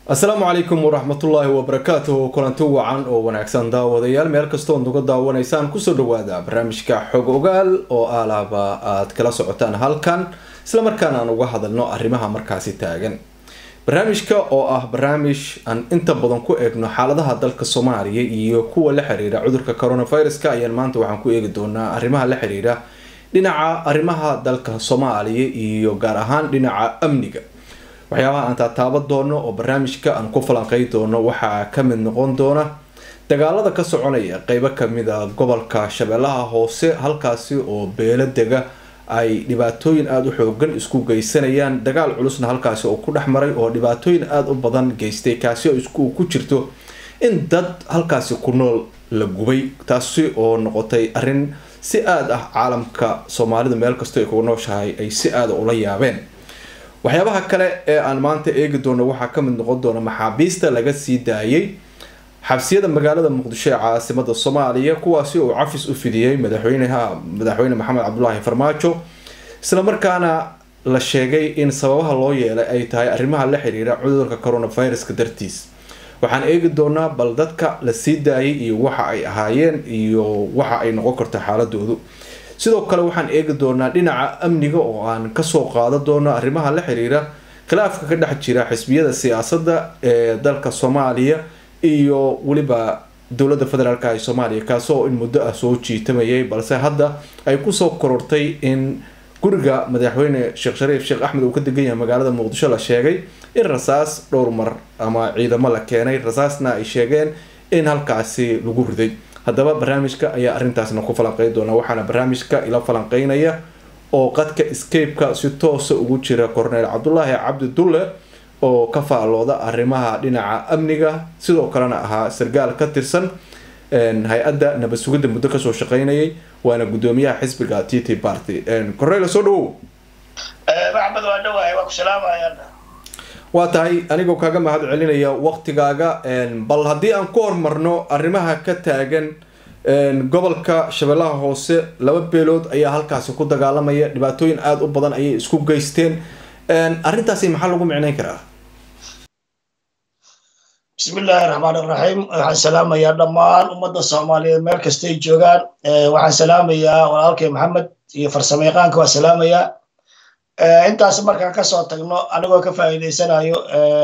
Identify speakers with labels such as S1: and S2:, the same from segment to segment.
S1: asalaamu calaykum waraxmatullaahi wabarakaatuhu kulanti wacan oo wanaagsan daawadayaal meel kastoo nuga daawanaysaan kusoo dhawaada barnaamijka xog ogaal oo alaaba aad kala socotaan halkan islamarkaana aan uga hadalno arrimaha markaasi taagan barnaamijka oo ah barnaamij aan inta badan ku eegno xaaladaha dalka soomaaliya iyo kuwa la xiriira cudurka coronaviruska ayaan maanta waxaan ku eegi doonaa arrimaha la xiriira dhinaca arrimaha dalka soomaaliya iyo gaar ahaan dhinaca amniga waxyaabaha aan taataaban doono oo barnaamijka aan ku falanqey doono waxaa kamid noqon doona dagaalada ka soconaya qeybo kamida gobolka shabeellaha hoose halkaasi oo beelo dega ay dhibaatooyin aada u xoogan isku geysanayaan dagaal culusna halkaasi oo ku dhex maray oo dhibaatooyin aada u badan geystay kaasi oo isku ku jirto in dad halkaasi ku nool la gubay taasi oo noqotay arrin si aada ah caalamka soomaalidu meel kastoo ay kuga nooshahay ay si aada ula yaabeen waxyaabaha kale ee aan maanta eegi doono waxaa kamid noqon doona maxaabiista laga sii daayay xabsiyada magaalada muqdisho ee caasimada soomaaliya kuwaasi oo cafis u fidiyey madaxweyneha madaxweyne maxamed cabdulaahi farmaajo islamarkaana la sheegay in sababaha loo yeelay ay tahay arrimaha la xiriira cudurka coronaviruska dartiis waxaan eegi doonaa bal dadka la sii daayay iyo waxa ay ahaayeen iyo waxa ay noqon karto xaaladoodu sidoo kale waxaan eegi doonaa dhinaca amniga oo aan kasoo qaada doono arrimaha la xiriira khilaafka ka dhex jira xisbiyada siyaasadda ee dalka soomaaliya iyo weliba dowladda federaalk ee soomaaliya kaasoo in muddo ah soo jiitamayay balse hadda ay kusoo korortay in guriga madaxweyne sheekh shariif sheekh axmed uu ka degan yahay magaalada muqdisho la sheegay in rasaas dhowr mar ama ciidamo la keenay rasaasna ay sheegeen in halkaasi lagu riday haddaba barnaamijka ayaa arrintaasna ku falanqeyn doona waxaana barnaamijka ila falanqeynaya oo qadka escapeka si toosa ugu jira corneel cabdulaahi cabdi dulle oo ka faalooda arrimaha dhinaca amniga sidoo kalena ahaa sargaal ka tirsan hay-adda nabad sugidda muddo kasoo shaqeynayay waana guddoomiyaha xisbiga t t party corneel soo dhawow
S2: maxmed waa dhawahay waa ku salaamaya
S1: waa tahay anigoo kaaga mahad celinaya waqtigaaga bal haddii aan ku hormarno arrimaha ka taagan gobolka shabeellaha hoose laba beelood ayaa halkaasi ku dagaalamaya dhibaatooyin aada u badan ayay isku geysteen arrintaasi maxaa lagu micneyn karaa
S2: bismi illaahi raxmaan iraxiim waxaan salaamayaa dhammaan ummadda soomaaliyeed meel kastay joogaan waxaan salaamayaa walaalkay maxamed iyo farsamo yaqaanka waa salaamayaa intaas markaan kasoo tagno anigoo ka faa'iidaysanayo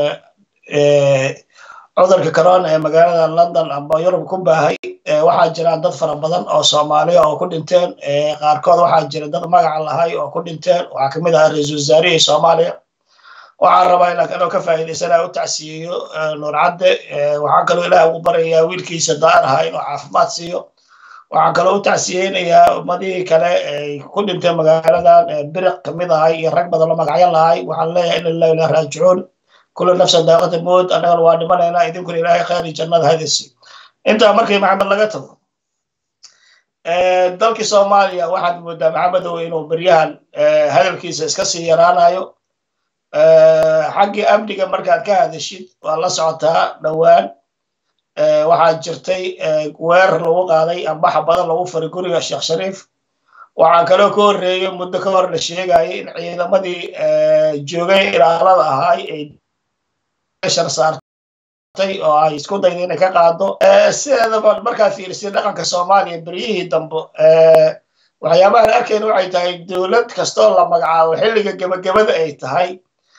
S2: cudurka corona ee magaalada london amba yurub ku baahay waxaa jiraan dad fara badan oo soomaaliya oo ku dhinteen qaarkood waxaa jira dad magaca lahay oo ku dhinteen waxaa kamid ahaa ra-iisul wasaarihii soomaaliya waxaan rabaa inaan anoo ka faa'iidaysanayo u tacsiyeyo nuur cadde waxaan kaloo ilaah ugu barayaa wiilkiisa daar ahaa inuu caafimaad siiyo waxaan kaloo u tacsiyeynayaa ummadihii kale ay ku dhintay magaaladan biriq kamid ahay iyo rag badan oo magacyo lahay waxaan leeyahay ina lillahi ilah raajicuun kullu nafsan daaqata mood annagana waa dhimanaynaa idinkuna ilaahay khayri jannada hadisi intaa markii maxamed laga tago dalkii soomaaliya waxaad moodaa maxamedow inuu beryahan hadalkiisa iska sii yaraanayo xaggii amniga markaad ka hadashid waa la socotaa dhowaan waxaa jirtay weerar lagu qaaday ambaxa badan lagu faray guriga sheekh shariif waxaa kaloo ka horreeyey muddo ka hor la sheegayay in ciidamadii joogay ilaalada ahaay ay shar saartay oo ay isku dayda inay ka qaado sideedaba markaad fiirisay dhaqanka soomaaliya beryihii dambe waxyaabahan arkayna waxay tahay dowlad kastoo la magacaabo xilliga gebagabada ay tahay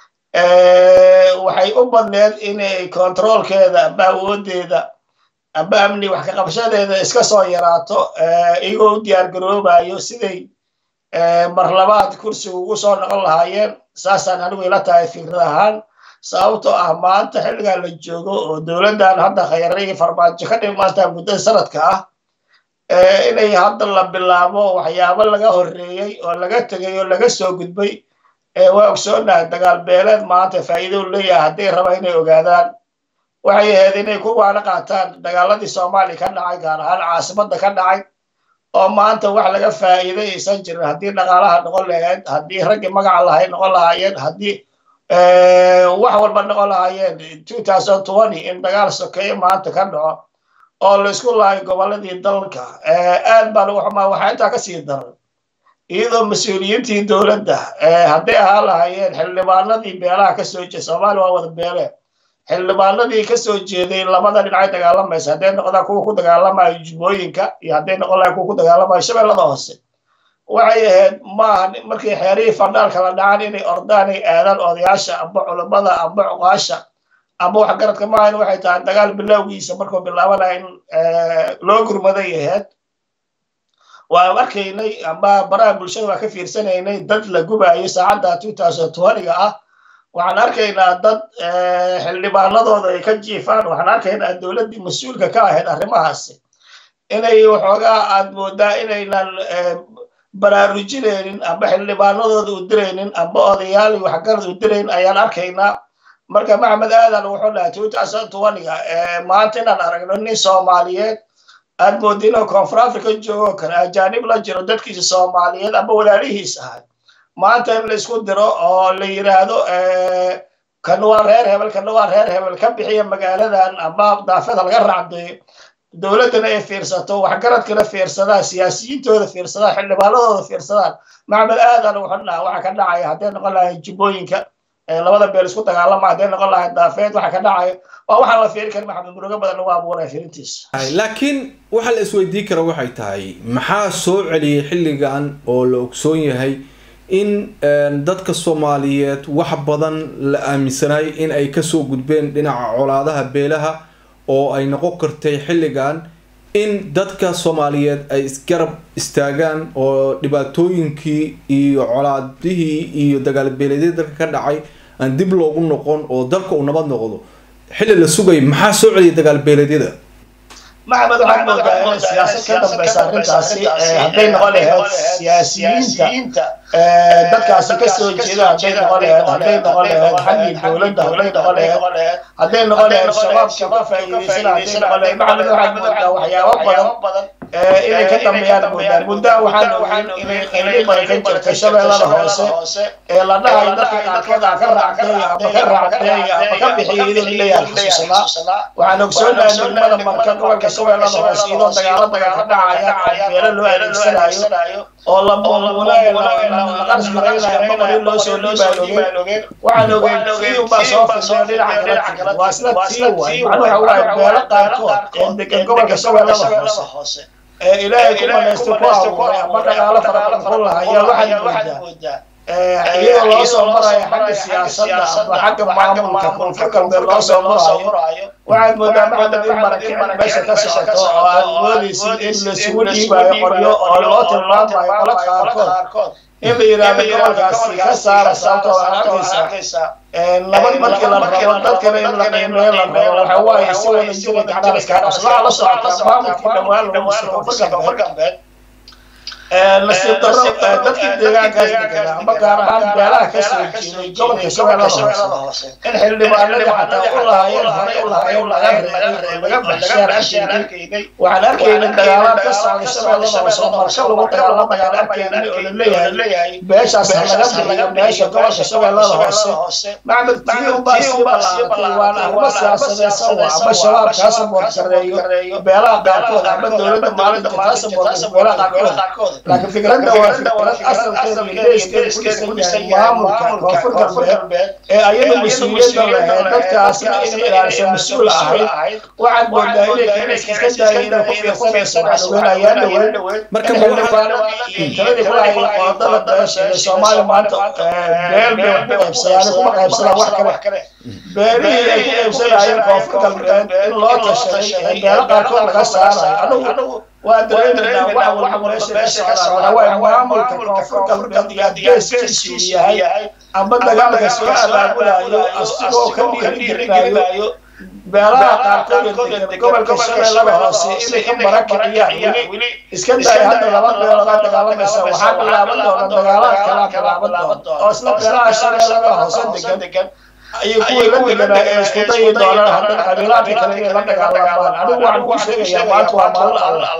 S2: waxay u badneed inay kontroolkeeda amba awoodeeda amba amni wax ka qabshadeeda iska soo yaraato iyagoo u diyaar garoobayo siday marlabaad kursiga ugu soo noqon lahaayeen saasaan anigu ila tahay fikrad ahaan sababtoo ah maanta xilligan la joogo oo dowladdan hadda khayare iyo farmaajo ka dhimaantaa muddada sanadka ah inay hadda la bilaabo waxyaabo laga horreeyey oo laga tegay oo laga soo gudbay waa ogsoonahay dagaal beeleed maanta faa'iido leeyahay hadday raba inay ogaadaan waxay ahayd inay ku waana qaataan dagaaladii soomaaliya ka dhacay gaar ahaan caasimadda ka dhacay oo maanta wax laga faa'iiday aysan jirin haddii dhaqaalaha noqon lahayd haddii raggii magaca lahay noqon lahaayeen haddii wax walba noqon lahaayeen two thousand twenty in dagaal sokeeye maanta ka dhaco oo laysku lahay gobolladii dalka aad baa lagu xumaa waxaa intaa kasii daran iyadoo mas-uuliyiintii dowladda hadday ahaan lahaayeen xildhibaanadii beelaha ka soo jeeda soomaaliya waa wada beele xildhibaanadii kasoo jeeday labada dhinacay dagaalamaysa hadday noqdaan kuwa ku dagaalamayo jubbooyinka iyo hadday noqon lahay kuwa ku dagaalamayo shabeellada hoose waxay ahayd maaha markii xeerihii fandhaalka la dhacan inay ordaan ay aadaan odayaasha amba culammada amba cuqaasha amba waxgaradka maahan waxay tahay dagaal bilowgiisa markuu bilaabanaya in loo gurmaday ahayd waan arkaynay amba baraha bulshada waa ka fiirsanaynay dad la gubayo saacadda two thousand twentyga ah waxaan arkaynaa dad xildhibaanadooda ay ka jiifaan waxaan arkaynaa dowladdii mas-uulka ka ahayd arrimahaasi inay waxoogaa aad moodaa inaynan baraarujinaynin amba xildhibaanadooda u diraynin amba odayaal waxgarad u dirayn ayaan arkaynaa marka maxamed aadan wuxuu dhahay two thousand twentyga maanta inaan aragno nin soomaaliyeed aad mooda inuu koonfur africa joogo kale ajaanib la jiro dadkiisa soomaaliyeed amba walaalihiis ahay maanta in la isku diro oo la yiraahdo kan waa reer hebel kan waa reer hebel ka bixiya magaaladan amba daafada laga raacdayo dowladdana ay fiirsato waxgaradkana fiirsadaan siyaasiyiintooda fiirsadaan xildhibaanadooda fiirsadaan maxamed aadan wuxuu dhaha waxa ka dhacaya hadday noqon lahayn jubbooyinka labada beel isku dagaalama hadday noqon lahayn daafeed waxa ka dhacaya waa waxaan la fiiri karin maxamed murugo badan lagu abuuraya fiirintiisa
S1: laakiin waxa la isweydiin kara waxay tahay maxaa soo celiyay xilligan oo la ogsoon yahay in dadka soomaaliyeed wax badan la aaminsanay in ay kasoo gudbeen dhinaca colaadaha beelaha oo ay noqon kartay xilligan in dadka soomaaliyeed ay isgarab istaagaan oo dhibaatooyinkii iyo colaadihii iyo dagaalbeeleedyada dalka ka dhacay aan dib loogu noqon oo dalka uu nabad noqdo xilli la sugay maxaa soo celiyay dagaalbeeleedyada
S2: maxamed waxaad moodaa inay siyaasad ka dambaysa arrintaasi hadday noqon lahayd siyaasiyiinta dadkaasi kasoo jeeda hadday noqon lahayd hadday noqon lahayd xaggii dowladda hadday noqon lahayd hadday noqon lahayd shabaabkii ka faa'iidaysana hadday noqon lahayd maxamed waxaad moodaa waxyaabo badan inay ka dambeeyaan moodaa muddaa waxaan ogeyn inay qayli badan ka jirta shabeellada hoose ee la dhahayo dadka qaarkood aan ka raacdeeya ama ka raacdeeya ama ka bixiya iyadoo leeyahay xusuusanaa waxaan ogsoonahay degmada marka gobolka shabeellada hoose iyadoo dagaalo badan ka dhacaya beelo loo adeegsanayo oo la muumunayo la qarsh garaynayo ama qori loo soo dhiibaayo ogeen waxaan ogeyn tii unbaa soo fidnay dhinaca kale waa sida tii waay macnuhu waxa waaye beelo qaarkood ee degan gobolka shabeellada hoose ilaahay ku manaysto ku abuuray ama dhaqaalo fara badan ku lahaya waxaad moodaa iyadoo loo soo marayo xagga siyaasadda ama xagga maamulka koonfur galbeed loo soo marayo waxaad moodaa maxamed in marakin meesha ka socoto oo aad moodaysid in laisugu dhiibayo qoryo oo loo tilmaamayo qolo qaarkood in la yidhaahdo gobolkaasi ka saara sababtoo waxaad arkaysaa nabad markii la rabo dadkana in la qiimeeyo la rabo waxa waaye si wada jira gacdhaha iskaga qabso waxaa la socotaa maamulkii dhawaan lagu dhisay koonfur galbeed nasiib darro dadkii deegaankaas deganaa ama gaar ahaan beelaha ka soo jeeday gobolka shabeellada hoose in xildhibaanadii xataa u lahaayeen hore u lahaayeen laga reebay oo laga baxshaan arkaynay waxaan arkaynay dagaalaan ka socday shabeellada hoose oo marsho lagu dagaalamayaan arkaynay oo la leeyahay beeshaas laga bixiyo meesha gobolka shabeellada hoose maxmed tii unbaa sii ballaaratay waana arrimo siyaasadeysan waa ama shabaab kaa saboorgareeyo beelaha qaarkood ama dowladda maalinta kaa saboorgareeyo beelaha qaarkood laakiin fikradda waa fikrad asalkeeda leeskeeda ku dhisan yahay maamulka koonfur galbeed ee ayadu mas-uuliyadda lahayd dadkaasna inay ilaaliso mas-uul ahayd waxaad moodaa inay kaniska iska daayay inay ku fiirsanayso waxaan ogeynayaan dhaweyn
S1: marka
S2: taladii ku lahayay qoodada beesha ee soomaali maanta beel bay wax ku qaybsadaan kuma qaybsadaan wax kale beelihii ay ku qaybsanayeen koonfur galbeed in loo tashaday ee beelo qaarkood laga saarayo anigu waa dareemaynaa wax walba meesha ka socda waxa waaye maamulka koonfur galbeed iyo geeskiisu yahay amba dagaalka soo abaabulayo asigoo ka dhiirigelinayo beelaha qaarkood ee gobolka shabeellada hoose inay ka barakiciyaan weli iska daya hadda laba beelood aa dagaalamaysa waxaa bilaaban doona dagaalaha kalaa bilaaban doona oo isla beelaha shabeellada hoose degan ayay kuwii la deganaa ee isku dayi doonaan haddana qabiilaadka kale inay la dagaalamaan anigu waxaan ku sheegayaa maanta waa maalin alle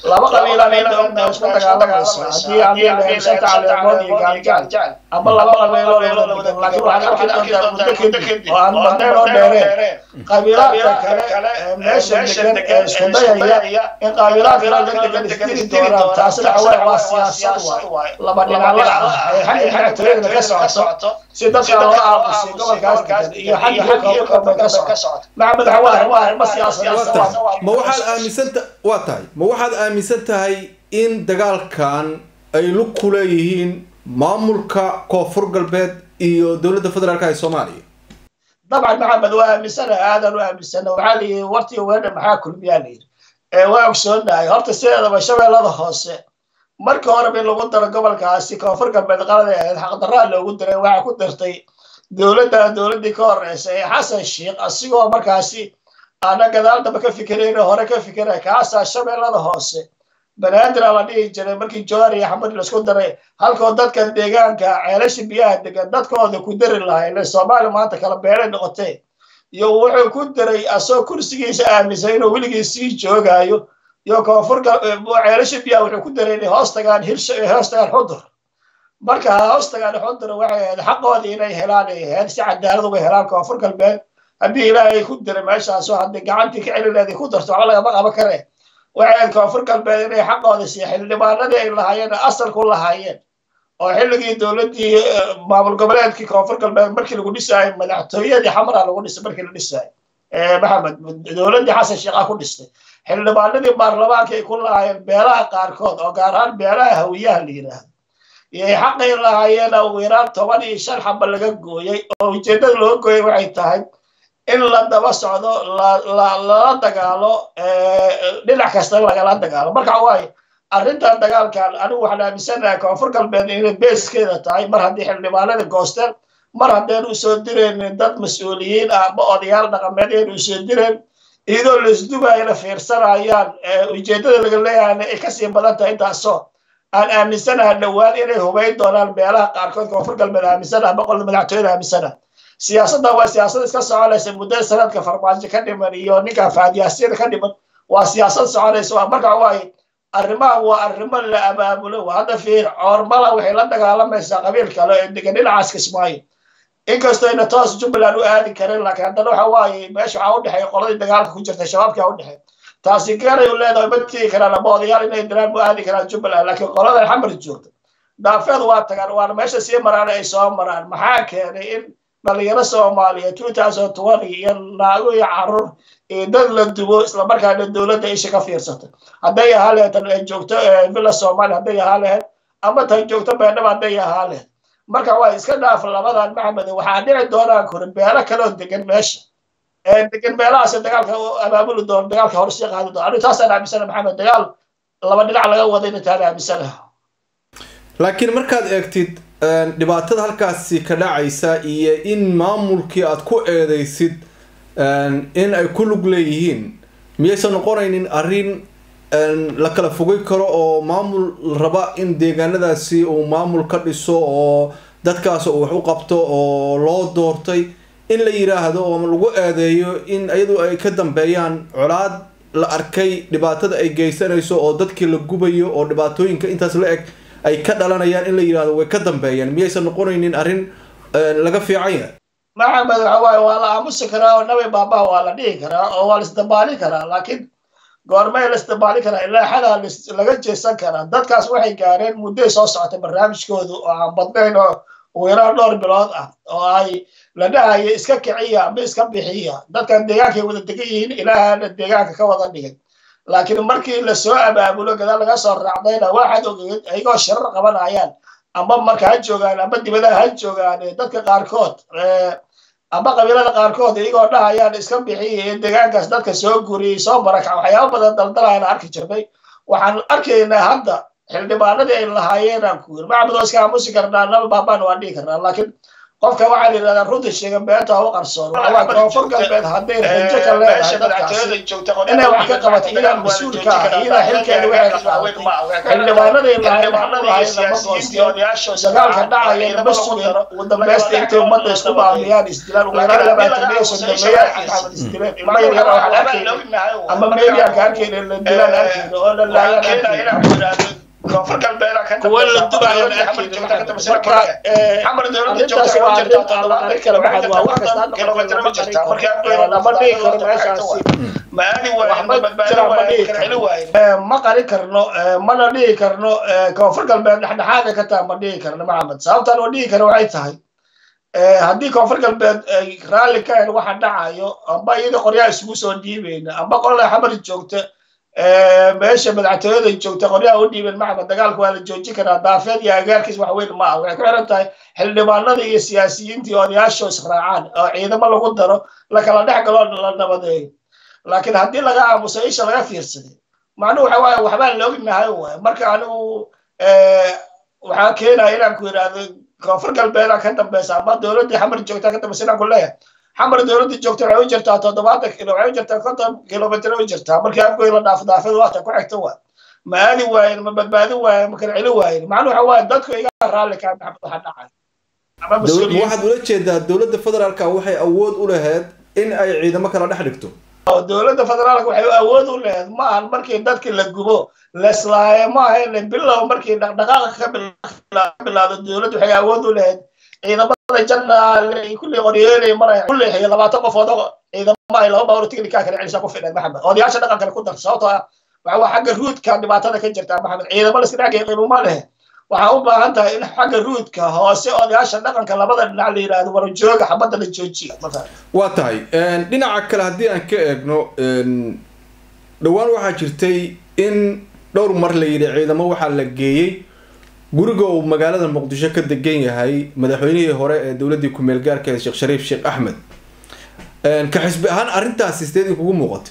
S2: laba qabiila meela isku dagaalamaysa haddii haddii la shanta caleemood iyo gaaljaal ama laba qabiilo la wada degan laakiin waxaad arki doontaa muddo kadib oo aan badnayn oo dheereen qabiilaadka kale ee meesha degan ee isku dayaya in qabiilaadka la degan isdiri doonaan taasina waxa waa siyaasad waay laba dhinac ah ee xagga madaxtooyada ka socoto si dadka loo aamusay gobolkaas degan iyo xagga xagga koonfur ka socoto maxamed xawaa waa arrimo siyaasadeed
S1: ma waxaad aaminsanta waa tahay ma waxaad aaminsan tahay in dagaalkan ay lug ku leeyihiin maamulka koonfur galbeed iyo dowladda federaalka ee soomaaliya
S2: dabcan maxamed waa aaminsana aadan u aaminsana waxaa layihi wartii weedha maxaa kulmiyaa layidhi waa ogsoonahay horta sideedaba shabeellada hoose markii horeba in lagu daro gobolkaasi koonfur galbeed qalada ahayd xaqdarraa loogu diray waxaa ku dirtay dowladda dowladdii ka horreysay ee xasan sheikh asigoo markaasi aana gadaal damba ka fikirayn hore ka fikira kaasaa shabeellada hoose banaadir la dhihi jiray markii joar iyo xamad laisku daray halkoo dadka deegaanka ceelasha biyaha degan dadkooda ku dari lahay ile soomaaliya maanta kala beelay noqotee iyo wuxuu ku diray asoo kursigiisa aaminsan inuu weligii sii joogaayo iyo koonfur ceelasha biyaha wuxuu ku diray inay hoos tagaan hirsha hoos tagaan xudur marka hoos tagaan xudur waxay ahayd xaqoodii inay helaan ay ahayd si cadaalad uga helaan koonfur galbeed haddii ilaahay ku diray meeshaasoo haddii gacantii ka celileedii ku darto waxba lagama qaban kare waxay ahayd koonfur galbeed inay xaqooda siiya xildhibaanadii ay lahaayeen asalku lahaayeen oo xilligii dowladdii maamul goboleedkii koonfur galbeed markii lagu dhisaayo madaxtooyadii xamara lagu dhisay markii la dhisaayo maxamed dowladdii xasan sheekha ku dhistay xildhibaanadii baarlamaanka ay ku lahaayeen beelaha qaarkood oo gaar ahaan beelaha hawiyaha la yidhaahdo iyay xaqay lahaayeen ugu yaraan toban iyo shan xaba laga gooyey oo ujeeddada loo gooyey waxay tahay in la daba socdo lala dagaalo dhinac kasta lagala dagaalo marka waaye arrintan dagaalkan anigu waxaan aaminsanahay koonfur galbeed inay beeskeeda tahay mar haddii xildhibaanada goosteen mar haddeen usoo direen dad mas-uuliyiin ah ama odayaal dhaqameed een usoo direen iyadoo laisdubayna fiirsanayaan ujeeddada laga leeyahayna ay kasii badan tahay intaasoo aan aaminsanahay dhowaan inay hubayn doonaan meelaha qaarkood koonfur galbeed aaminsanaha boqol madaxtooyada aaminsanaha siyaasadda waa siyaasad iska soconaysa muddada sanadka farmaajo ka dhiman iyo ninka faadiyaasyada ka dhiman waa siyaasad soconaysa waa marka waaye arrimahan waa arrimo la abaabulo waa hadda fiir coormala waxay la dagaalamaysaa qabiil kale ee degan dhinacaas kismaayo inkastoo ayna toos jubbaland u aadi karin laakiin haddana waxa waaye meesha waxaa u dhexeeya qoladii dagaalka ku jirta shabaabkaa u dhexeey taasi garay u leedahay ma tigi karaan ama odayaal inay diraan mu aadi karaan jubbaland laakiin qoladan xamar joogta daafeed waa tagaan waana meesha sii maraan ay soo maraan maxaa keenay in dhalinyaro soomaaliya two thousand twenty iyo naago iyo carruur iyo dad la dubo islamarkaana dowladda isha ka fiirsata hadday ahaa lahayd tan ay joogto villa soomaaliya hadday ahaa lahayd ama tan joogto beendhaba hadday ahaa lahayd marka waa iska dhaaf labadan maxamed waxaa dhici doonaan kuri beelo kaloo degan meesha degan meelahaas dagaalka abaabuli doono dagaalka hore sii qaadi doono anigu taasaan aaminsana maxamed dagaal laba dhinac laga wada intaan aaminsana
S1: laakiin markaad eegtid dhibaatada halkaasi ka dhacaysa iyo in maamulkii aad ku eedeysid in ay ku lug leeyihiin miyaysan noqonaynin arrin la kala fogay karo oo maamul raba in deegaanadaasi uu maamul ka dhiso oo dadkaas uu wax u qabto oo loo doortay in la yidhaahdo oo lagu eedeeyo in iyadu ay ka dambeeyaan colaad la arkay dhibaatada ay geysanayso oo dadkii la gubayo oo dhibaatooyinka intaas la eg ay ka dhalanayaan in la yidhahdo way ka dambeeyaan miyaysan noqonaynin arrin laga fiican yahay
S2: maxamed waxa waaye waa la aamusi karaa oo nabi baabaha waa la dhihi karaa oo waa la isdabaalin karaa laakiin goormay la isdabaalin karaa ilaa xadaa laga jeesan karaa dadkaas waxay gaareen mudday soo socotay barnaamijkoodu oo aan badnayn oo ugu yaraan dhowr bilood ah oo ay la dhahayo iska kiciya ama iska bixiya dadkan deegaankay wada degan yihiin ilaahana deegaanka ka wada dhigay laakiin markii lasoo abaabulo gadaal laga soo raacdayna waxaad ogeed ayagoo shirar qabanayaan ama marka ha joogaan ama dibadaha ha joogaan dadka qaarkood ama qabiilada qaarkood iyagoo dhahayaan iska bixiya deegaankaas dadka soo guriyey soo marakac waxyaaba badan daldalayaan arki jirnay waxaan arkaynaa hadda xildhibaanadii ay lahaayeen aan ku yiri maxamed oo iska aamusi karnaa naba baabaan waan dhihi karnaa laakiin qofka waxaa la yidhahdaa runta sheega beenta u qarsoon waxaa koonfur galbeed hadday rajo ka leedahay dadkaasi inay wax ka qabato iyadaa mas-uulka ah iyadaa xilkeeda waxay ka qaadatay xildhibaanadii lahayd ma goostiyo dagaalka dhacaya ma sugeen ugu dambeysta intay ummadda isku baabiyaan isdilaan ugu yaraan labaatan iyo soddomeeyaan maxamed isdileen ilmo yar yar waxaan arkayna ama meediyaanka arkayna la dilaan arkayna oo la laayaan arkayna
S3: koonfur galbeed
S2: kuwa la dubayo marka arrintaas waa arrin aan la qarin kara maxad waa wax kasta lama dhihi karo meeshaasi ma qarin karno mana dhihi karno koonfur galbeed dhexdhexaada ka taha ma dhihi karno maxamed sababtaan oo dhihi kara waxay tahay haddii koonfur galbeed ay raalli ka ahayn waxa dhacayo amba iyada qoryaha isugu soo dhiibayna amba qolada xamar joogta meesha madaxtooyada joogta qoryaha u dhiibeen maxamed dagaalka waa la joojin karaa daafeed iyo agaarkiis wax weyn ma ah waxay ku xiran tahay xildhibaanada iyo siyaasiyiintii odayaasho israacaan oo ciidamo lagu daro lakala dhex galo la nabadeeyo laakiin haddii laga aamuso isha laga fiirsaday macnuhu waxa waaye waxbaan la ognahay waay marka anigu waxaa keenaya inaan ku yidhaahdo koonfur galbeeda ka dambeysa ama dowladdii xamar joogta ka dambeysa inaan ku leeyahay xamar dowladda joogta waxay u jirtaa toddobaatan kilo waxay u jirtaa konton kilomitr u jirtaa markii afgoy la dhaafo daafadu waata ku xigta waa ma aadi waayen ma badbaadin waayen ma kala celi waayen macnuu waxa waaye dadku iga raalli kaa maxamed waxa dhacay
S1: waxaad ula jeedaa dowladda federaalka waxay awood u lahayd in ay ciidamo kala dhex dhigto
S2: dowladda federaalka waxay awood u lahayd ma ahan markii dadki la gubo leslaaye ma ahayn bilow markii dhaqdhaqaaqa ka bilaado dowladda waxay awood u lahayd ciidamada jannaale kulli qoryeelay maraya kulli xiyo labaatan qofood oo ciidamo ay laba bawr tignikaa kale celisa ku fidheen maxamed odayaasha dhaqankale ku dar sababtoo ah waxa waa xagga ruudka dhibaatada ka jirta maxamed ciidamo la iska dhexgay qiimuma leh waxaa u baahan tahay in xagga ruudka hoose odayaasha dhaqanka labada dhinac la yidhaahdo warajooga xabadda la joojiya
S1: waa tahay dhinaca kale haddii aan ka eegno dhowaan waxaa jirtay in dhowr mar la yidhi ciidamo waxaa la geeyey guriga uu magaalada muqdisho ka degan yahay madaxweynihii hore ee dowladdii ku-meel gaarka ee sheekh shariif sheekh axmed ka xisbi ahaan arrintaasi sideed in kugu muuqatay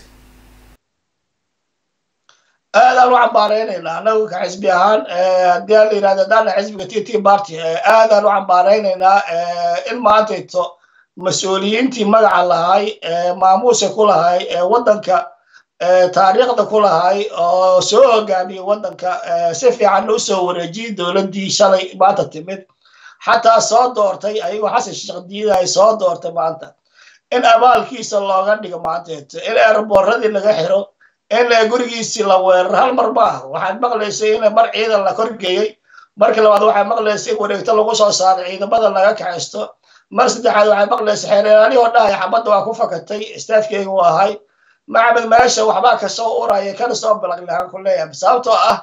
S2: aadaan u cambaareynayna anagu ka xisbi ahaan haddii aan la yidhahdo haddaana xisbiga t t party aadaan u cambaareynayna in maantayto mas-uuliyiintii magaca lahay maamuusa ku lahay waddanka taariikhda ku lahay oo soo hogaamiyey waddanka si fiican u soo wareejiyey dowladdii shalay maanta timid xataa soo doortay ayagoo xasan sheekh diida ay soo doortay maanta in abaalkiisa looga dhigo maanteeto in eerboorradii laga xiro in gurigiisii la weeraro hal mar maaha waxaad maqlaysay in mar ciidan la korgeeyey markii labaad waxaad maqlaysay in wareegto lagu soo saaray ciidamada laga kaxaysto mar saddexaad waxaad maqlaysay xeereeraani oo dhahaya xabadda waa ku fakatay istaafkeyga u ahay maxamed meesha waxbaa kasoo uraya kana soo balaqlahaan ku leeyahay sababtoo ah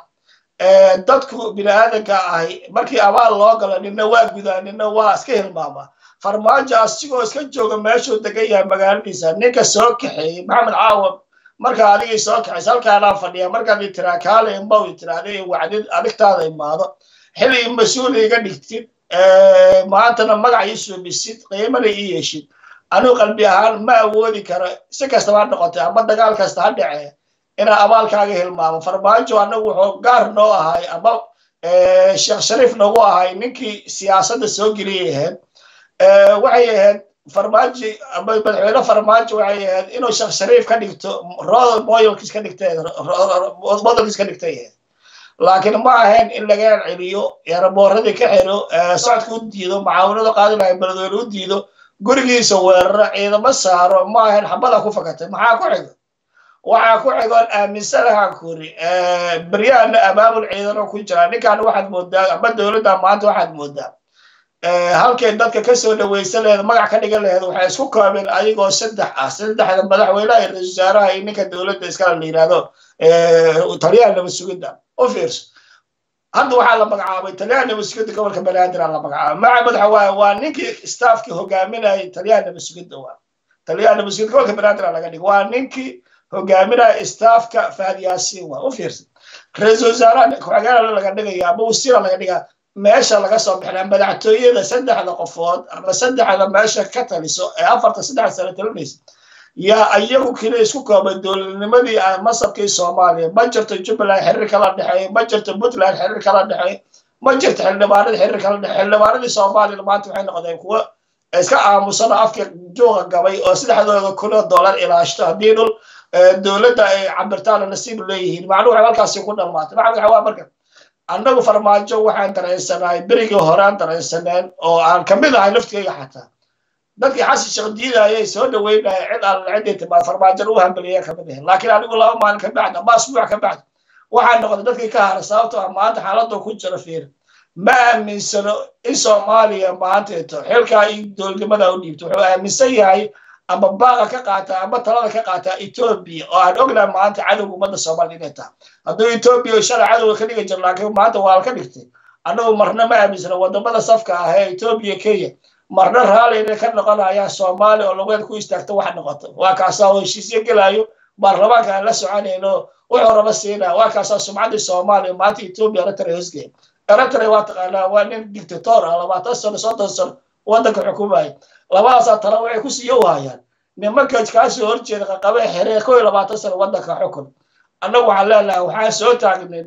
S2: dadku bini-aadanka ahi markii abaal loo galo nina waa gudaa nina waa iska hilmaama farmaajo asigoo iska jooga meeshuu degan yahay magaaladiisa ninka soo kaxeeyey maxamed caawam marka adigii soo kaxaysa halkaanaa fadhiya markaad itiraa kaale imbaw itiraada wacdid adigtaada imaado xili mas-uul iga dhigtid maantana magac ii suubisid qiimana ii yeeshid anuu qalbi ahaan ma awoodi karo si kastaba ha noqotay ama dagaal kasta ha dhacee inaa abaalkaaga hilmaamo farmaajo anagu wuxuu gaar noo ahay ama sheekh shariif noogu ahay ninkii siyaasadda soo geliyay ahayd waxay ahayd farmaajo ama madaxweyne farmaajo waxay ahayd inuu sheekh shariif ka dhigto role modelkiis ka dhigtay modelkiis ka dhigtay ahayd laakiin ma ahayn in laga celiyo eeraboorradii ka xiro socodka u diido macaawinada qaadi lahay beledweyne u diido gurigiisa weeraro ciidamo saaro ma ahayn xabada ku fakatay maxaa ku xigo waxaa ku xigoon aaminsanahaan kuri beryahana abaabul ciidano ku jira ninkan waxaad moodaa ama dowladda maanta waxaad moodaa halkay dadka kasoo dhaweysan laheed magac ka dhigan laheed waxay isku koobeen ayagoo saddex ah saddexda madaxweynaha iyo ra-isul wasaaraha iyo ninka dowladda iskala la yidhahdo taliyaha nabad sugidda u fiirso hadda waxaa la magacaabay taliyaha nabad sugidda gobolka banaadir la magacaabay magaca madaxa waaye waa ninkii staafkii hogaaminayay taliyaha nabad sugidda waa taliyaha nabad sugidda gobolka banaadir laga dhig waa ninkii hogaaminaya staafka fahad yaasiin waa u fiirsan ra-isul wasaaraha ku-xigeenala laga dhigaya ama wasiira laga dhigaa meesha laga soo bixinaa madaxtooyada saddexda qofood ama saddexda meesha ka taliso ee afarta saddex sano talinaysa yaa iyagu keliya isku koobay dowladnimadii masabkii soomaaliya ma jirto jubbaland xiriir kala dhexeeyo ma jirto puntland xiriir kala dhexeeyo ma jirto xildhibaanadii xiriir kala dhexe xildhibaanadii soomaaliyana maanta waxay noqdeen kuwo iska aamusano afka juuqa gabay oo saddexdooda kunoo dollar ilaashto haddii dhul dowladda ay cabirtaana nasiib leeyihiin macnuhu waxay halkaasi ku dhammaatay maxaa waxa waa marka annagu farmaajo waxaan dareensanahay berigii hore aan dareensaneen oo aan kamid ahay laftigayga xataa dadkii xasan sheekh diidayay soo dhaweynaya cid aan ciddii timaad farmaajon u hambeliya kamid ahayn laakiin anigu laba maalin ka bacdi ama asbuuc ka bacdi waxaa noqday dadkii ka haray sababtoo ah maanta xaaladda ku jira fiir ma aaminsano in soomaaliya maanteeto xilkaa iyo dowladnimada u dhiibto wuxuu aaminsan yahay ama baaqa ka qaataa ama talada ka qaataa etoobiya oo aan ognahay maanta cadowga ummadda soomaaliya inay tahay hadduu etoobiya shalay cadowga ka dhigi jiro laakiin maanta waa la ka dhigtay annagu marna ma aaminsano wadamada safka ah ee etoobiya kenya marna raalli inay ka noqonayaan soomaaliya oo lageed ku istaagto wax noqoto waa kaasaa oo heshiisyo gelaayo baarlamaanka aan la soconayno wuxuu raba siinaya waa kaasaa sumcaddii soomaaliya maanta etoobiya eritrea hosgeya eritrea waa taqaanaa waa nin dictator ah labaatan sano soddon sano waddanka xukumaya labadaasaa tala waxay ku siiyo waayaan nimanka kaasoo horjeeda qaqabe xeree kow iyo labaatan sano waddanka xukun annagu waxaan leenahay waxaan soo taagnin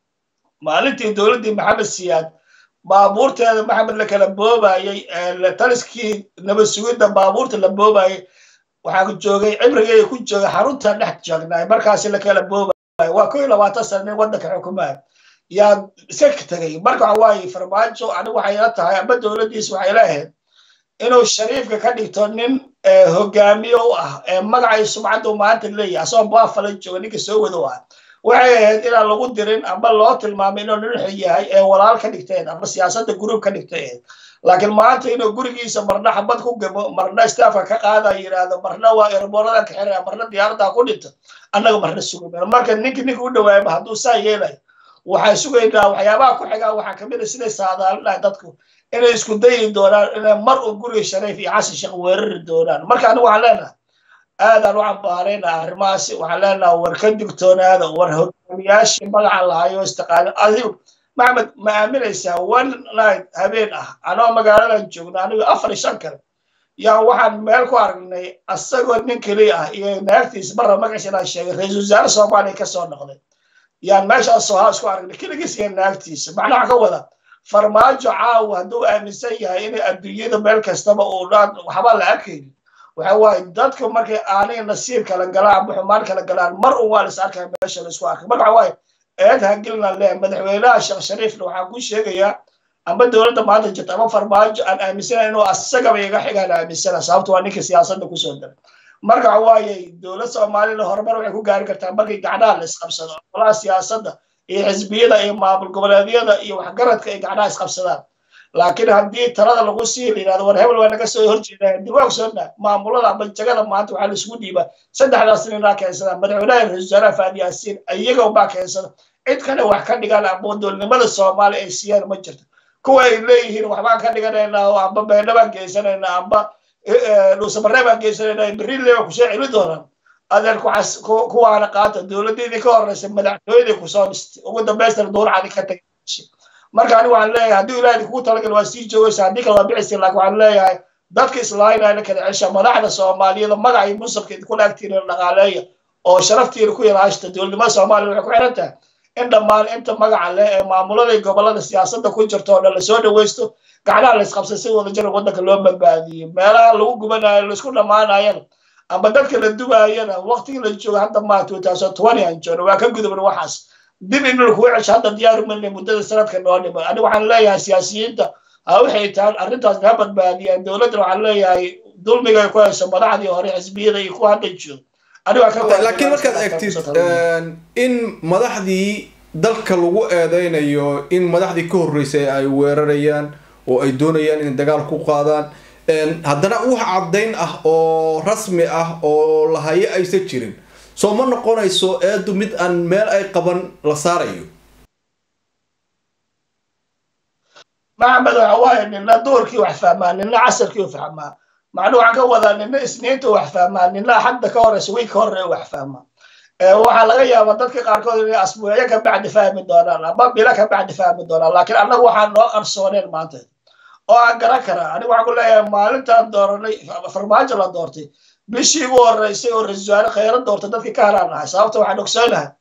S2: maalintii dowladdii maxamed siyaad baabuurteeda maxamed la kala boobayey taliskii nabad sugidda baabuurta la boobayey waxaa joogay cibrigeeda ku joogay xarunta dhex joognaay markaasi la kala boobayo waa kow iyo labaatan sano nin waddanka xukumaya yaa iska tegay marka waxa waaye farmaajo anigu waxay ila tahay ama dowladdiis waxay leeahayd inuu shariifka ka dhigto nin hogaamiye u ah ee magacay sumcaddu maanta leeyahay asagoo baafala jooga ninka soo wado ah waxay ahayd inaan lagu dirin ama loo tilmaamay inuu nin xil yahay ee walaal ka dhigteen ama siyaasadda gruub ka dhigtay laakiin maanta inuu gurigiisa marna xabad ku gabo marna staafka ka qaada yidhaahdo marna waa erboorada ka xiraya marna diyaaradda ku dhinto annaga marna sugamayno marka ninki ninka u dhawaayaba hadduu saa yeelayo waxaan sugaynaa waxyaabaha ku xigaa waxaa kamid a siday saadaalinahay dadku inay isku dayi doonaan inay mar un guriga shariif iyo xasan sheekh weerari doonaan marka anigu waxaan leenahay aadaan u cambaarayna arrimahaasi waxaan leenahay war ka digtoonaada war hogaamiyaashii magaca lahayo istaqaano adigu maxamed ma aaminaysaa one night habeen ah anoo magaaladan joogno anigu afar iyo shan kale yaa waxaan meel ku aragnay asagoo nin keliya ah iyo naagtiis marra magaciisa inaan sheegay ra-iisul wasaare soomaaliya kasoo noqday yaan meeshaas sohaa isku aragnay keligiis iyo naagtiisa macnaha ka wada farmaajo caawa hadduu aaminsan yahay inay adduunyada meel kastaba uu dhaan waxba la arkaynin waxa waaye dadka markay aanay nasiib kala galaan ama xumaan kala galaan mar un waa lais arkaya meesha laisku arkay marka waxa waaye eed hagilna leh madaxweynaha sheekh shariifna waxaan ku sheegayaa ama dowladda maanta jirta ama farmaajo aan aaminsanayn inuu asagaba iga xigaan aaminsana sababto waa ninka siyaasadda kusoo daray marka waxa waaye dowlad soomaalida horumar waxay ku gaari kartaa markay gacnaha la isqabsado olaha siyaasadda iyo xisbiyada iyo maamul goboleedyada iyo waxgaradka ay gacnaha isqabsadaan laakiin haddii talada lagu sii yidhahdo war hebel waa naga soo horjeedaa diwaag soona maamulada ama jagada maanta waxaa laisugu dhiibaa saddexdaas ninaa keensada madaxweynaha ra-isul wasaaraha faadi yaasiin iyaga baa keensada cid kale wax ka dhigaan ama dowladnimada soomaaliya ay siiyaan ma jirto kuwa ay leeyihiin waxbaan ka dhiganaynaa oo amba beena baan geysanaynaa amba dhuusamaree baan geysanaynaa berrile baan kusoo celi doonaan adeer kuwaana qaata dowladdeedii ka horeysa madaxtooyadii kusoo dhistay ugu dambaystana duurcadi ka tagay marka anigu waxaan leeyahay haddii ilaahay kugu talagal waa sii joogaysa haddii kale waa bixisa laakiin waxaan leeyahay dadka islaayinaya la kala cesha madaxda soomaaliyada magaca iyo musabka idinkula agtiina dhaqaaleeya oo sharaftiina ku ilaashta dowladnimada soomaaliya waxay ku xiran tahay in dhammaan inta magaca leh ee maamulada iyo gobolada siyaasadda ku jirta oo dhan lasoo dhawaysto gacnaha la isqabsay si wada jira waddanka loo badbaadiyey meelaha lagu gubanayo laisku dhammaanayana ama dadka la dubaayana waqtigii la joogo hadda maa two thousand twenty aan joogno waa ka gudubna waxaas dib in lagu cesho hadda diyaaru milnay muddada sanadka noo dhimo aniga waxaan leeyahay siyaasiyiinta ha waxay tahan arrintaas ha badbaadiyaan dowladdan waxaan leeyahay dulmiga ay ku hayso madaxdii hore xisbiyada iyo kuwa hadda joogo
S1: laakiin markaad eegtid in madaxdii dalka lagu eedeynayo in madaxdii ka horreysay ay weerarayaan oo ay doonayaan inay dagaal ku qaadaan haddana wax caddayn ah oo rasmi ah oo lahayo aysan jirin soo ma noqonayso eedu mid aan meel ay qaban la saarayo
S2: maxamed waxa waaye nina duurkii wax fahmaa nina casarkii u fahmaa macnuu waxaan ka wadaa nina isniinta wax fahmaa nina xadda ka horeysa wiig ka horre wax fahmaa waxaa laga yaabaa dadka qaarkood inay asbuucyo ka bacdi fahmi doonaan ama bilo ka bacdi fahmi doonaan laakiin annagu waxaan noo qarsooneen maanta oo aan garan karaa anigu waxaan ku leeyahay maalintaan dooranay farmaajo la doortay bishii ugu horeysay oo ra-isul wasaare khayra doortay dadkii ka haraan ahay sababta waxaan ogsoonahay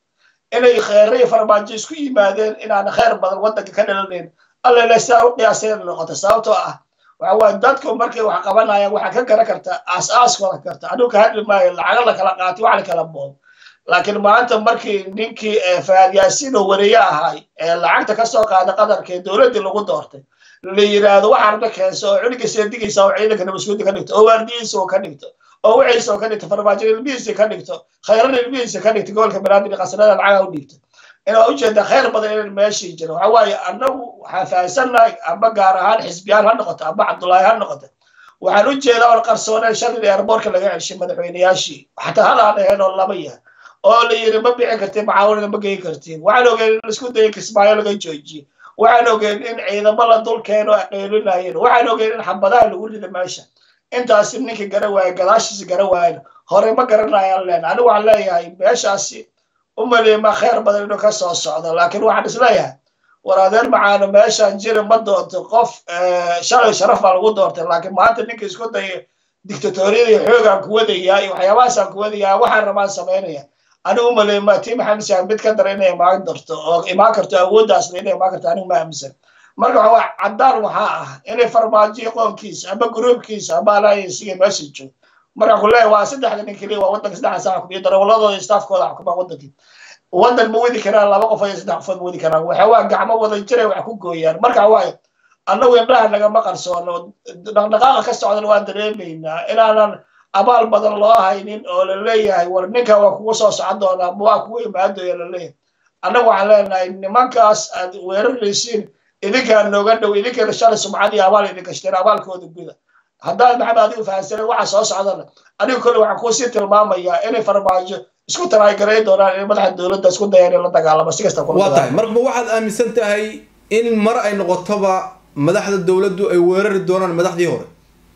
S2: inay kheyray farmaajo isku yimaadeen inaana kheyr badan waddanka ka dhalanayn allele sidaa u qiyaaseen noqota sababtoo ah waxa waaye dadku markay wax qabanayaan waxaa ka garan karta aas-aaskooda karta anigu ka hadli maayo lacago la kala qaatay wax la kala boob laakiin maanta markii ninkii faad yaasiin oo wareeye ahay ee lacagta ka soo qaada qadarka ee dowladdii lagu doortay la yidhaahdo waxaarna keenso oo cuniga seedigiisa oo ciidanka nabaskuudi ka dhigto oo waardiyiisa oo ka dhigto oo wixiisa oo ka dhigto farmaajo ilmihiisa ka dhigto khayran ilmihiisa ka dhigto gobolka banaadir qasnada lacaga u dhiibto inaa ujeeda khayr badan inaan meeshii jiro waxa waaye annagu waxaan fahansannahay amba gaar ahaan xisbiyaan ha noqoto amba cabdullaahi ha noqoto waxaan u jeedaa oo qarsooneen shalin airboortka laga celshay madaxweynayaashii xataa hal aan ahayn oo laba yahay oo la yiri ma bixin kartiin macaawinada ma geyn kartiin waxaan ogeen in laisku dayay kismaayo laga joojiye waxaan ogeen in ciidamo la dul keeno ay qeylinayeen waxaan ogeen in xabadaha lagu rido meesha intaasi ninkii gara waaye gadaashiisi gara waayen hore ma garanayaan leen anigu waxaan leeyahay meeshaasi u maleema khayr badan inuu ka soo socdo laakiin waxaan isleeyahay war adeer macaano meeshaan jiri ma doonto qof shalay sharaf baa lagu doortay laakiin maanta ninka isku daya dictatoriyada iyo xoogaan ku wadayaa iyo waxyaabahaasaan ku wadayaa waxaan rabaan samaynaya anigu maleema tii maxamed saan mid ka dara inay imaan darto oo imaan karto awooddaasna inay imaan karto anigu ma aaminsan marka waxa waa caddaan waxaa ah inay farmaajiyo qoonkiisa ama gruubkiisa ama alliancega meesha joogo marka ku leeyahay waa saddexda nin keliya waa waddanka saddexda saa xukumiya darawladooda iyo staafkooda xukuma waddankii waddan ma wadi karaan laba qof iyo saddex qofood ma wadi karaan waxa waa gacmo wada jiray wax ku gooyaan marka waaye annagu indhaha nagama qarsoono dhaqdhaqaaqa ka socdan waan dareemaynaa inaanan abaal badan loo haynin oo la leeyahay war ninka waa kugu soo socon doonaa ma waa kugu imaadooya la leeyahay annagu waxaan leenahay nimankaas aad weeraraysiin idinkaa nooga dhow idinkana shalay sumcadii abaal idin gashteen abaalkooda guda haddaad maxamed adigu fahansanay waxa soo socdana anigu kole waxaan kuusii tilmaamayaa inay farmaajo isku taraagarayn doonaan inay madaxa dowladda isku dayaan in la dagaalamo si kasta
S1: waa tahay marba waxaad aaminsan tahay in mar ay noqotoba madaxda dowladdu ay weerari doonaan madaxdii hore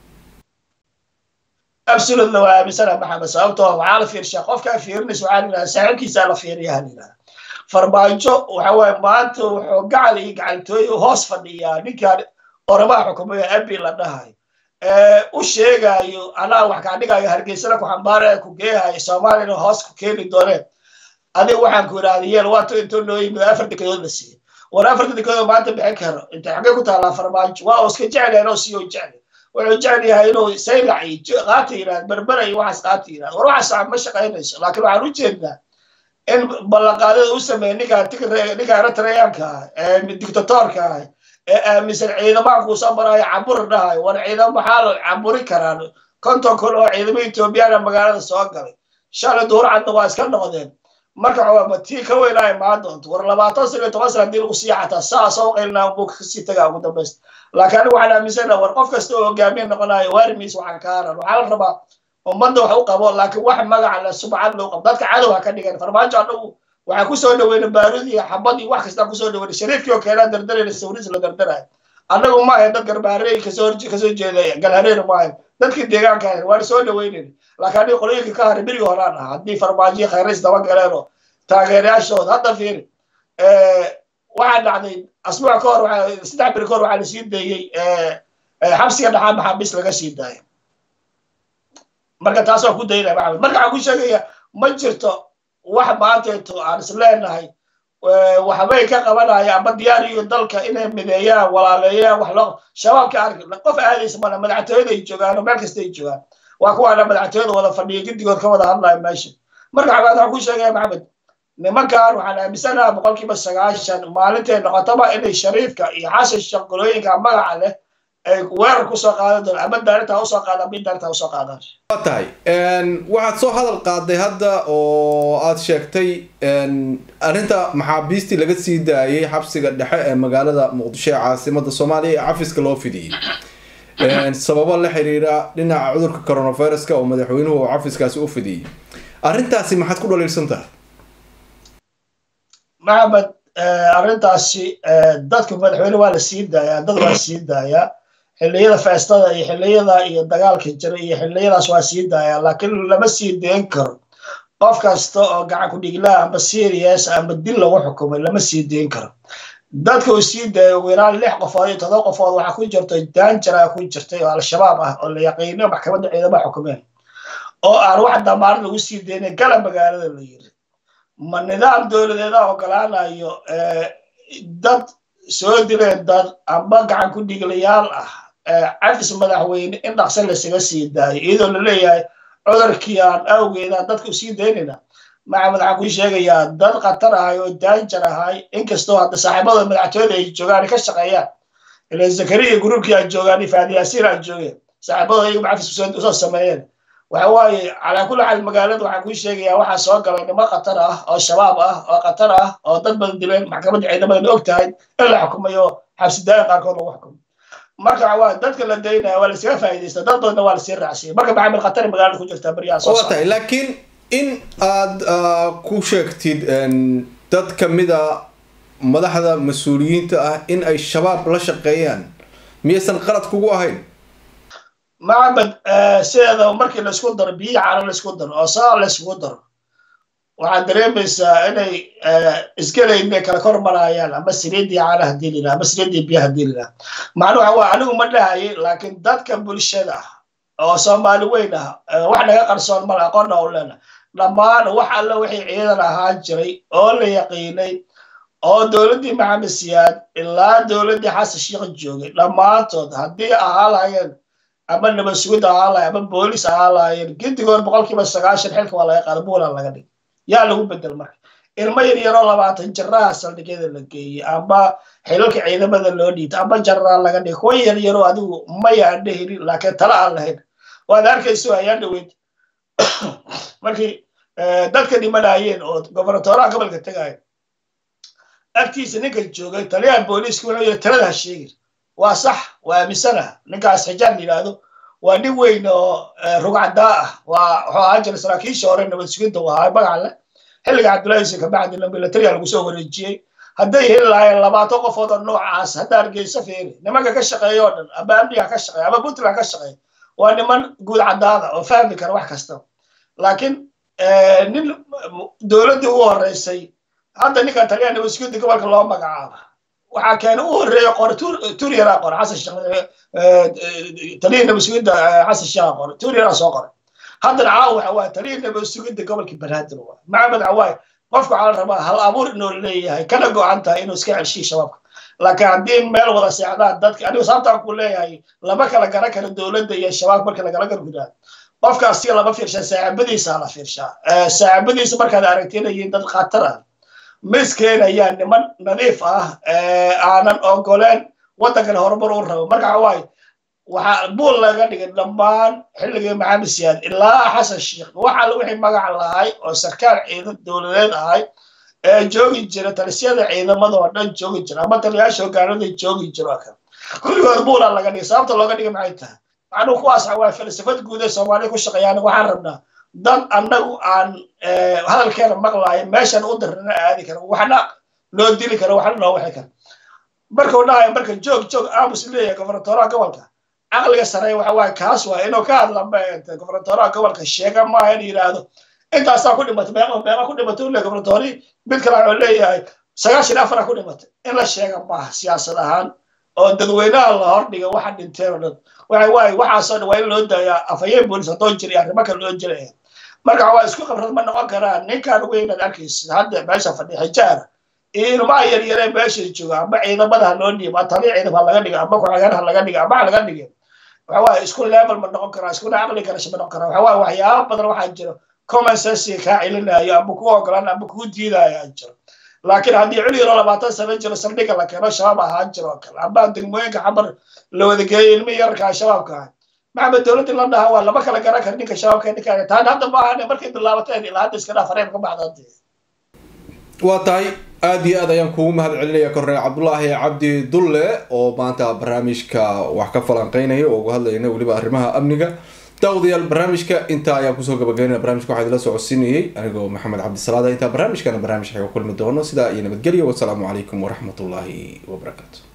S2: absolutely waa aaminsana maxamed sababtoo waxaa la fiirshaa qofkaa fiirinaysa waxaa yidhaha saaxiibkiisaa la fiiriyaa yidhaha farmaajo waxa waaye maanta wuxuu gacal iyo gacaltooy hoos fadhiyaa ninkaan oramaha xukumayo abi la dhahayo u sheegayo anaa wax kaa dhigayo hargeysana ku xambaaraya ku geehayo soomaaliyana hoos ku keeni dooneen adiga waxaan ku idhahda yeel waato intuu noo yimid afar dekedood la siiyey war afarta dekedood maanta bixin karo intay xaggee ku taallaa farmaajo waa iska jecel yahay inuu siiyo jecel wuxuu jecel yahay inuu saylac iyo qaata yidhahda berbera iyo waxaas qaata yidhahda war waxaas ma shaqaynayso laakiin waxaan u jeednaa in ballanqaadada u sameeya ninkaa ninkaa eritreyaanka ah ee dictatorka ah ee aaminsan ciidamaha kuusoo maraayo caburi dhahayo war ciidamo maxaa la caburi karaan konton kun oo ciidamo ethoobiyaana magaalada soo galay shalay duhur cadna waa iska noqdeen marka waxaa tii ka weynaa imaan doonto war labaatan sano iyo toban sana hadii lagu sii xataa saa soo qaylnaa buu kasii tagaa ugu dambaysta laakiin anigu waxaan aaminsanaha war qof kasta oo hogaamiye noqonayo waarimiis waxaan ka haran waxaa la rabaa ummadda wax u qabo laakiin wax magaca le subcad loo qabo dadka cadow ha ka dhigan farmaajo anagu waxaa kusoo dhaweyna baarud iyo xabad iyo wax kasta kusoo dhaweyna shariifkii oo keenaa dardarayna sawris la dardarayo annagu ma ahayn dad garbaarey kasoo kasoo jeeda galhareer ma ahayn dadkii deegaanka ahayn waan soo dhaweynayna laakiin aniga qolooyinka ka haray berigi horaan ah haddii farmaajiyo khayrays daba galeen oo taageerayaashooda hadda fiiri waxaa dhacday asbuuc ka hor saddex beri ka hor waxaa lasii dayey xabsiga dhaxaa maxaabiis laga sii daaya marka taas waa ku daynaya maxamed marka waxaan ku sheegaya ma jirto wax maanteeto aan is leenahay waxbay ka qabanaya ama diyaariyo dalka inay mideeyaan walaaleeyaan wax loo shabaabka arki qof aadaysa mana madaxtooyada ay joogaan oo meel kasta ay joogaan waa kuwaana madaxtooyada wada fadhiya giddigood ka wada hadlaya meesha marka xabaad waxaan ku sheegaya maxamed nimankan waxaan aaminsanaha boqolkiiba sagaashan maalintay noqotaba inay shariifka iyo xasan shaqolooyinka magaca leh ay weerar kusoo qaadan doon ama daarintaa usoo qaadaan ama daarintaa usoo qaadaan
S1: waa tahay waxaad soo hadal qaaday hadda oo aad sheegtay arrinta maxaabiistii laga sii daayay xabsiga dhexe ee magaalada muqdisho ee caasimada soomaaliya ee cafiska loo fidiyey sababo la xiriira dhinaca cudurka coronaviruska oo madaxweynuhu cafiskaasi u fidiyey arrintaasi maxaad ku dhaliilsan tahay
S2: maxamed arrintaasi dadka madaxweyne waa la sii daayaa dad waa sii daayaa xilliyada feestada iyo xilliyada iyo dagaalka jira iyo xilliyadaas waa sii daayaa laakiin lama sii deen karo qof kasta oo gacan ku dhiglaa amba serious amba dil lagu xukumay lama sii deen karo dadka uu sii daaya ugu yaraan lix qofood iyo todoba qofood waxaa ku jirta daanjara ku jirtay oo al-shabaab ah oo la yaqiino maxkamadda ciidamaha xukumeen oo aan wax damaanad lagu sii deynay gala magaalada la yiri ma nidaam dowladeeda ogolaanayo dad soo dileen dad amba gacan ku dhigilayaal ah cafis madaxweyne in dhaqsa lasaga sii daayo iyadoo laleeyahay cudurkii aan awgeeda dadka usii daynayna maxamed waxaan kuu sheegayaa dad khatar ahay oo daanjar ahay inkastoo hadda saaxiibada madaxtooyada ay joogaan ka shaqeeyaan ila zakariya gruubkii aan joogaan faadi yaasiir aan joogeen saaxiibada iyagu cafis usoo sameeyeen waxa waaye calaa kulli xaal magaalada waxaan kuu sheegayaa waxaa soo galay nimo khatar ah oo shabaab ah oo khatar ah oo dad badan dileen maxkamadda ciidamadan og tahay in la xukumayo xabsidaayan qaarkood lagu xukumo marka waxa waaye dadka la daynaya waa laskaga faa'iidaysta dad badanna waa lasii raacsiya marka maxamed khatar magaalada ku jirtaa baryaha soo
S1: waa tahay laakiin in aad ku sheegtid dad kamida madaxda mas-uuliyiinta ah in ay shabaab la shaqeeyaan miyaysan qalad kugu ahayn
S2: maxamed sideeda markii laisku daro biyi caano laisku daro oo saa laiskugu daro waxaad dareemaysaa inay isgelayn inay kala kor marayaan ama saliidii caana hadii lilah ama saliidii biya hadii lilah macnu waxa waa anigu ma dhahayay laakiin dadka bulshada oo soomaali weyn ah wax naga qarsoon mala aqoonna u leena dhammaan wax alle wixii ciidan ahaan jiray oo la yaqiinay oo dowladdii maxamed siyaad ilaa dowladdii xasan sheikh joogay dhammaantood haddii ahaa lahayeen ama nabad sugid ahaa lahay ama boolis ahaa lahayeen gedigood boqolkiiba sagaashan xilka waa laga qaada buulan laga dhig yaa lagu bedel marka ilmo yar yaroo labaatan jaraha saldhigyada la geeyey ama xilalka ciidamada loo dhiibta ama jaraa laga dhigay kuwa yar yaroo adigu maya aan dhehinin laakiin tala aan lahayn waad arkayso ayaa dhaweyd markii dadka dhimanayeen oo gobernatoraha gobolka tegaya agtiisa ninka joogay taliyaha booliiska wuxuu yidhi talada ha sheegin waa sax waa aaminsana ninkaas xijaab yidhaahdo waa nin weyn oo rugcadaa ah waa wuxuu ahaan jiray saraakiisha hore nabad sugidda u ahaa magaca leh xilliga cabdullahi yusuf kabacdina militariya lagu soo wareejiyey hadday heli lahaayeen labaatan qofood oo noocaas hadda hargeysa feeri nimanka ka shaqeeya oo dhan ama amniga ka shaqeeya ama puntland ka shaqeeya waa niman guud cadaada oo fahmi kara wax kasta laakiin nin dowladdii ugu horeysay hadda ninkan taliyaha nabad sugidda gobolka loo magacaaba waxaa keena u horeeya qore turyaraa qore xasan sheekh taliya nabad sugidda xasan sheekha qore turyaraa soo qore haddana caawa waxa waaye taliya nabad sugidda gobolka banaadir waa maxamed cawaaye qofka waxaa la rabaa hal abuur inuu leeyahay kana go-an tahay inuu iska celshiyo shabaabka laakiin haddii meel wada seexdaan dadka anigu sababtaan ku leeyahay lama kala garan karo dowladda iyo shabaab marka lagala gargudaa qofka asiga lama fiirshaa saaxiibadiisa la fiirshaa saaxiibadiisa markaad aragtinayiin dad khatar ah miskeenayaa niman nadiif ah aanan ogoleen waddankana horumar u rabo marka waxawaaye waxaa buul laga dhigay dhammaan xilligii maxamed siyaad ilaa xasan sheikh wax alle wixii magac lahay oo sarkaal ciidan dowladeed ahay ee joogi jira talisyada ciidamada oo dhan joogi jira ama taliyaasha hogaanada joogi jiro kale kulligood buulaa laga dhigay sababta looga dhigay maxay tahay macnuhu kuwaas waa falsafad guud ee soomaaliya ku shaqeeyaan waxaan rabnaa dad annagu aan hadalkeena maqlaayo meeshan u dirrina aadi kara waxna loo dili karo waxna loo wixi karo markuu dhahayo marka joog joog aamus leeyahay gobernatoraha gobolka caqliga sareeya waxa waaye kaas waa inuu ka hadla gobernatoraha gobolka sheega maaha in yidhaahdo intaasaa ku dhimatay meeqa meeqa ku dhimatay ule gobernatori mid kale wuxuu leeyahay sagaashan afara ku dhimatay in la sheega maaha siyaasad ahaan oo dadweynaha la hordhiga waxa dhinteen oo dhan waxa waaye waxaasoo dhan waa in loo daayaa afhayeen boolis haddoo jira arrimo kale loo jiraya marka waa isku khibrad ma noqon karaan ninkan weynaad arkaysid hadda meesha fadhi xijaara iyo ilmaha yaryaree meesha jooga ama ciidamada ha loo dhiibo taliya ciidam ha laga dhiga ama ku-xigeen ha laga dhiga ama ha laga dhigin waxa waaye isku level ma noqon karaa iskuna caqli garasho ma noqon karaa waxa waaye waxyaaba badan waxaa jiro common sense kaa celinayo ama ku ogolaan ama ku diidayo aa jiro laakiin haddii cul yaro labaatan sano jiro saldhiga la keeno shabaab ahaan jiro oo kale ama degmooyinka xamar la wadageeyo ilmi yararkaa shabaabka ah maxamed dowladdii la dhaha waa lama kala garan kara ninka shabaabka ninka taan hadda ma ahane markay bilaabateen ilaa hadda iska dhaaf reeb ka baxda hadii
S1: waa tahay aada iyo aad ayaan kugu mahad celinaya korneel cabdulaahi cabdi dulle oo maanta barnaamijka wax ka falanqeynaya oo uga hadlayna weliba arrimaha amniga daawadayaal barnaamijka intaa ayaan kusoo gabagaynaya barnamijka waxaa idila socodsiinayay anigoo maxamed cabdisalaada intaa barnaamijkana barnaamij xaga kulmi doono sidaa iyo nabadgelyo wasalaamu calaykum waraxmatullaahi wabarakaatu